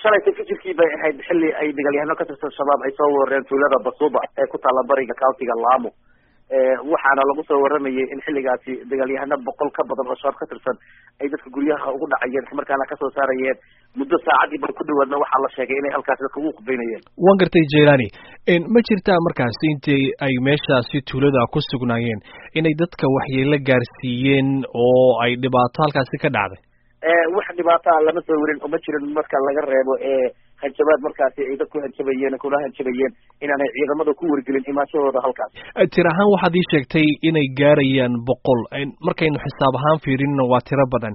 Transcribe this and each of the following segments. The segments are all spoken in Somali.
shalayta fikirkii bay ahayd xilli ay dagaalyahano ka tirsan shabaab ay soo weerareen tuulada basuuba ee ku taalla bariga countiga laamo waxaana lagu soo waramayay in xilligaasi dagaalyahano boqol ka badan oo shabaab ka tirsan ay dadka guryaha ugu dhacayeen islamarkaana kasoo saarayeen muddo saacadii ba ku dhawaadna waxaa la sheegay inay halkaasi dadka ugu khudbeynayeen waan gartay jelani ma jirtaa markaasi intii ay meeshaasi tuulada ku sugnaayeen inay dadka waxyeelo gaarsiiyeen oo ay dhibaato halkaasi ka dhacday wax dhibaataa lama soo werin oo ma jirin marka laga reebo hanjabaad markaasi ay dadku hanjabayeen kuna hanjabayeen inaanay ciidamada ku wargelin imaanshahooda halkaas tir ahaan waxaad ii sheegtay inay gaarayaan boqol markaynu xisaab ahaan fiirinna waa tiro badan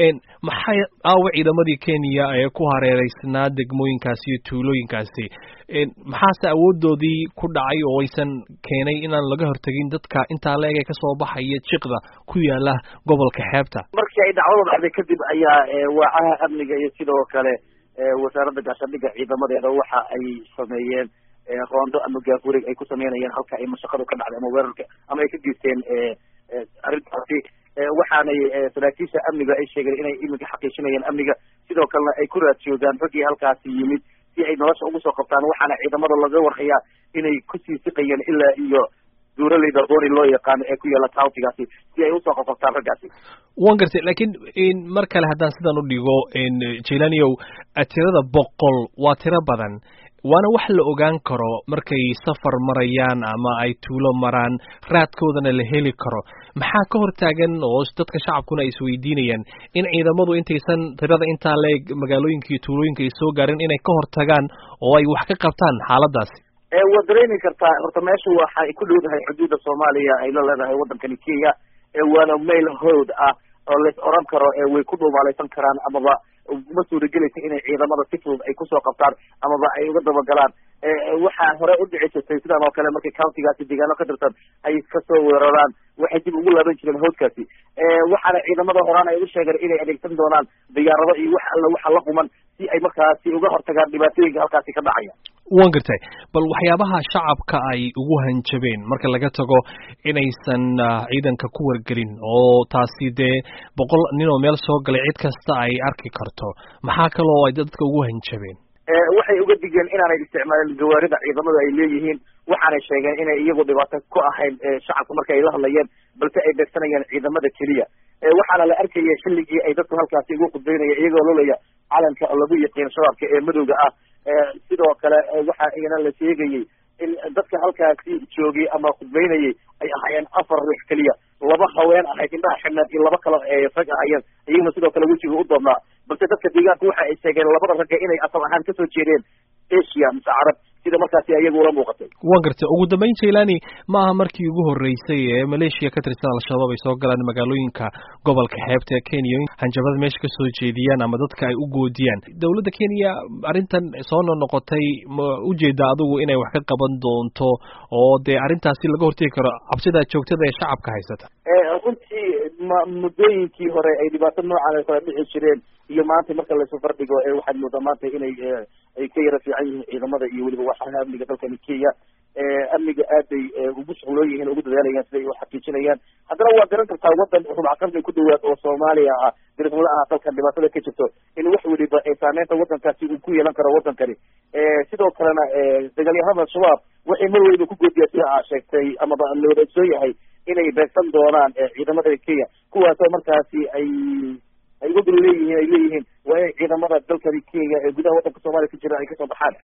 maxay aawa ciidamadii kenya ee ku hareereysnaa degmooyinkaasi iyo tuulooyinkaasi maxaase awoodoodii ku dhacay oo aysan keenay inaan laga hortegin dadka intaa la eg ee kasoo baxaya jiqda ku yaala gobolka xeebta markii ay dhacdada dhacday kadib ayaa waacaha amniga iyo sidoo kale wasaaradda gaashaandhigga ciidamadeeda waxa ay sameeyeen roondo ama gaafurig ay ku sameynayeen halka ay mashaqadu ka dhacday ama weerarka ama ay ka geysteen arrintaasi waxaanay saraakiisha amniga ay sheegeen inay iminka xaqiijinayeen amniga sidoo kalena ay ku raadjoogaan raggii halkaasi yimid si ay nolosha ugu soo qabtaan waxaana ciidamada laga warhayaa inay kusii siqayeen ilaa iyo duuraleyda booni loo yaqaano ee ku yaala countigaasi si ay usoo qabqabtaan raggaasi wan gartay lakiin mar kale haddaan sidan u dhigo jelaniyow tirada boqol waa tiro badan waana wax la ogaan karo markay safar marayaan ama ay tuulo maraan raadkoodana la heli karo maxaa ka hortaagan oo dadka shacabkuna ay isweydiinayaan in ciidamadu intaysan tirada intaa leeg magaalooyinka iyo tuulooyinka ay soo gaarin inay ka hortagaan oo ay wax ka qabtaan xaaladaasi waad dareemi kartaa horta meesha waxay ku dhowdahay xuduudda soomaaliya ay la leedahay waddankani kenya waana mail hood ah oo lais oran karo way ku dhuumaalaysan karaan amaba uma suuragelaysa inay ciidamada si fudud ay kusoo qabtaan amaba ay uga dabagalaan waxaa hore u dhici jirtay sidan oo kale markay countigaasi deegaano ka tirsan ay kasoo weeraraan waxay dib ugu laaban jireen hoodkaasi waxaana ciidamada horaan ay u sheegeen inay adeegsan doonaan diyaarado iyo wax alla waxa la quman si ay markaasi uga hortagaan dhibaatooyinka halkaasi ka dhacaya wan gartay bal waxyaabaha shacabka ay ugu hanjabeen marka laga tago inaysan ciidanka ku wargelin oo taasi dee boqol nin oo meel soo galay cid kasta ay arki karto maxaa kaloo ay dadka ugu hanjabeen waxay uga digeen inaanay isticmaalin gawaarida ciidamadu ay leeyihiin waxaanay sheegeen inay iyagu dhibaato ku ahayn shacabka marka ay la hadlayeen balse ay beegsanayeen ciidamada keliya waxaana la arkayay xilligii ay dadku halkaasi ugu khudbeynaya iyagoo lolaya calanka lagu yaqiin shabaabka ee madowga ah sidoo kale waxa iyana la sheegayay in dadka halkaasi joogay ama khudbeynayay ay ahaayeen afar ruux keliya laba haween ahayd indhaha xidhneed iyo laba kale rag ahayeen iyaguna sidoo kale wejiga u doobnaa balse dadka deegaanka waxa ay sheegeen labada ragga inay asal ahaan kasoo jeedeen asia mise carab sida markaasi ayagu ula muuqatay wan gartay ugu dambeyn jailani ma aha markii ugu horreysay ee maleeshiya ka tirsan al-shabaab ay soo galaan magaalooyinka gobolka xeebta ee kenya hanjabada meesha kasoo jeediyaan ama dadka ay u goodiyaan dowladda kenya arrintan soo nonoqotay ma ujeeda adigu inay wax ka qaban doonto oo dee arrintaasi laga hortegi karo cabsida joogtada ee shacabka haysata runtii ma muddooyinkii hore ay dhibaato noocan kala dhici jireen iyo maanta marka laysu fardhigo waxaad moodaa maanta inay ay ka yara fiican yihiin ciidamada iyo weliba waxaha amniga dalkani kenya amniga aad bay ugu shuqloon yihiin ugu dadaalayaan siday u xaqiijinayaan haddana waa garan kartaa waddan rubcaqarni ku dhawaad oo soomaaliya ah dirifla ah dalkan dhibaatada ka jirto in wax weliba saameynta waddankaasi uu ku yeelan karo waddankani sidoo kalena dagaalyahanada al-shabaab waxay mar weliba ku goodiyaa sida aa sheegtay amaba la wadaagsoon yahay inay beegsan doonaan ciidamada kenya kuwaasoo markaasi ay ay uga dul leeyihiin ay leeyihiin waa inay ciidamada dalkani kenya ee gudaha waddanka soomaaliya ka jira ay kasoo baxaan